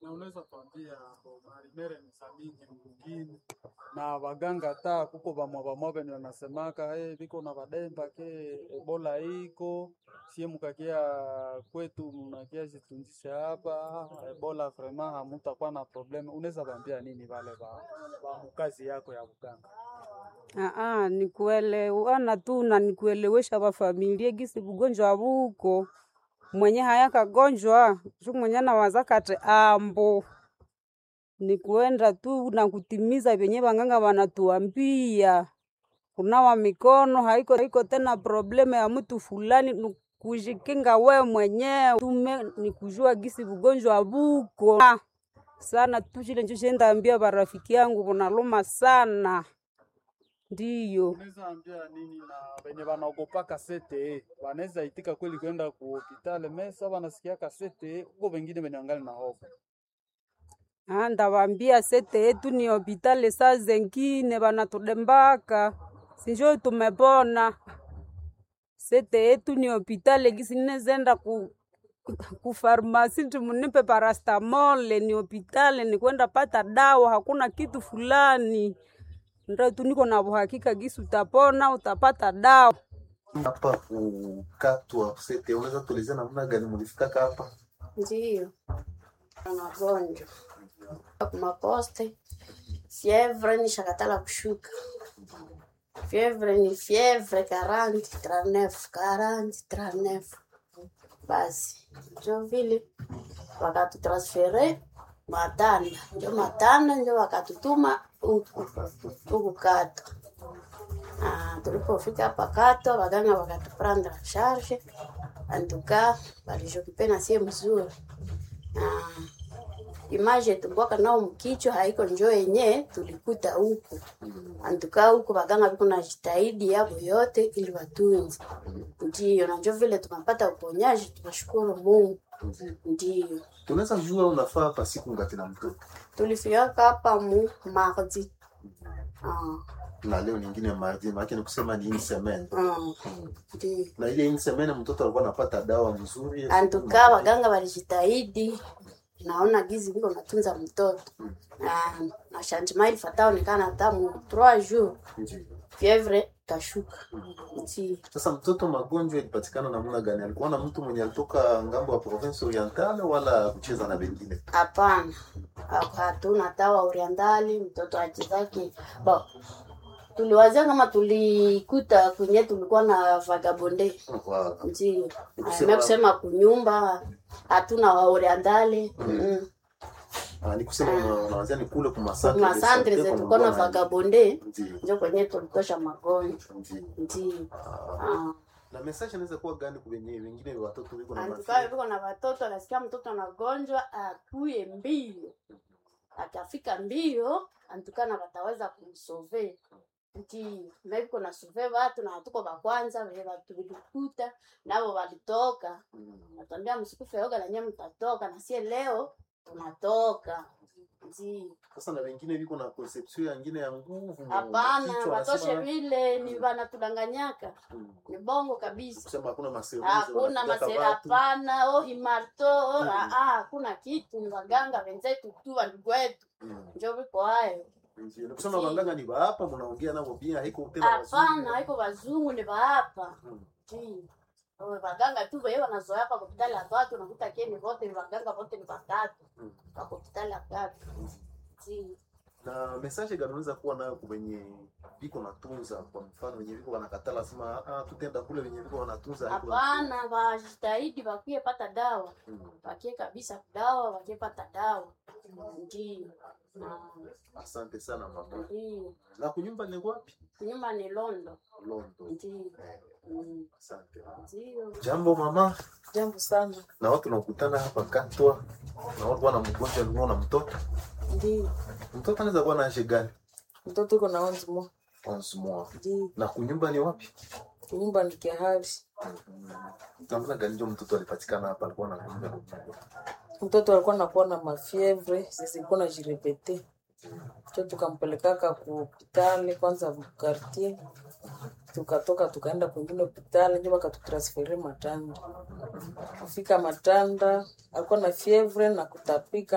Na unaweza kuambia marimere ni za mingi mwingine na waganga ta kuko vamwa vamwa venye wanasemaka hey, viko na vademba ke ebola iko sie mukakia kwetu mnakia jitunjishe hapa ebola vrema hamutakuwa na probleme. Unaweza vaambia nini vale va, va mukazi yako ya uganga? Aa, nikuelewana tu na nikuelewesha vafamilia gisi vugonjwa vuko mwenye haya kagonjwa shu mwenye nawaza kati ambo ni kuenda tu na kutimiza vyenye vanganga wanatuambia. Kunawa mikono haiko, haiko tena probleme ya mtu fulani, ni kujikinga we mwenyewe. Tume ni kujua gisi vugonjwa vuko Ah, sana tu, chile njo shendaambia barafiki yangu vunaluma sana, ndiyo Unaweza ambia nini na venye wanaogopaka sete wanaweza itika kweli kwenda ku hospitali mesa wanasikia kasete huko, wengine venye wangali na hofu Ah, ndawambia sete yetu ni hopitali, saa zengine vanatudembaka sinjo tumepona. Sete yetu ni hopitali, gisi ninezenda ku kufarmasi nti munipe parastamole, ni hopitali, ni kwenda pata dawa, hakuna kitu fulani. Ndo tu niko na uhakika gisi utapona, utapata dawa. hapa kukatwa sete, unaweza tuelezea namna gani mlifikaka hapa? Ndiyo, magonjwa kumaposte, fievre ni shakatala kushuka, fievre ni fievre 40 39 40 39. Basi njo vile wakatutransfere Matanda, njo Matanda njo wakatutuma huku huku Kato. Ah, tulipofika hapa Kato, waganga wakatuprendre en charge antuka walishokipe na sie mzuri Ah, image tumbwaka nao mkichwa haiko njo yenye tulikuta huku antuka huku waganga viko na jitahidi yabo yote ili watunze ndiyo na njo vile tunapata uponyaji tunashukuru Mungu ndiyo Tunaweza jua unafaa hapa siku ngati na mtoto tulifiaka hapa mu mardi Ah, na leo nyingine mardi, maana ni kusema ni une semaine, ah, ndiyo na ile une semaine mtoto alikuwa anapata dawa mzuri. antuka waganga walijitahidi naona gizi viko natunza mtoto na na changement ilifata onekana hata mu 3 jours Ndiyo. fievre kashuka nti Sasa mtoto magonjwa ilipatikana namna gani? Alikuwa na mtu mwenye alitoka ngambo ya province orientale wala kucheza na wengine? hapana Ha- hatuna tawa orientali mtoto achezake bo tuliwazia kama tulikuta kwenye tulikuwa na vagabonde Wa- ndio Nikusema- na kusema kunyumba hatuna wa orientali mm. Ah, ni kusema una- unawazia ni kule kumasante masandre zetu tulikuwa na vagabonde njo kwenye tulitosha magonjwa ndio Ah. na message inaweza kuwa gani kwa wenyewe wengine watoto wiko na antukae mafia viko na watoto anasikia mtoto anagonjwa akuye mbio akafika mbio antukana wataweza kumsove nti meviko na sove watu na hatuko vakwanza vile watu vilikuta navo walitoka natambia msikufe yoga nanye mtatoka na sie leo tunatoka nti sasa na wengine viko na conception yangine ya nguvu mu hapana kichwa, watoshe wanasema- vile ni vanatudanganyaka Mm. ni bongo kabisa kusema hakuna maseruzi hakuna wanapigaka masera watu. hapana oh imarto oh, Mm. ah, ah, hakuna kitu ni waganga wenzetu tu wandugu wetu Mm. njo viko hayo Ndio. Ni kusema waganga ni hapa mnaongea nao pia haiko tena hapana wazungu. haiko wazungu ni waapa Mm. waganga tu veye wanazoea pa hospitali ya tatu nakuta keni vote ni waganga vote ni watatu Mm. pa hospitali ya tatu Ti. na message gani unaweza kuwa nayo kwa wenye viko natunza kwa mfano wenye viko wanakatala sema ah tutenda kule wenye viko wanatunza haiko hapana wajitahidi wakie pata dawa Mm. wakie kabisa dawa wakie pata dawa ndio Ah, asante sana mama ndio na kunyumba ni wapi nyuma ni londo Londo ndio Mm, asante ndio jambo mama Jambo sana. na watu nakutana hapa katwa na watu wana mgonjwa alikuwa na mtoto Ndio. mtoto anaweza kuwa na age gani Mtoto iko na wanzi mo. 11 mois Ndio. na kunyumba ni wapi Nyumba ni kihali. namna gani ndio mtoto alipatikana hapa alikuwa na kunyumba Mtoto alikuwa nakuwa na mafievre, sisi ilikuwa na jirepete. Cho tukampelekaka ku hospitali kwanza quartier. Tukatoka tukaenda kwingine hospitali ndio wakatutransfere Matanda. Kufika Matanda alikuwa na fievre na kutapika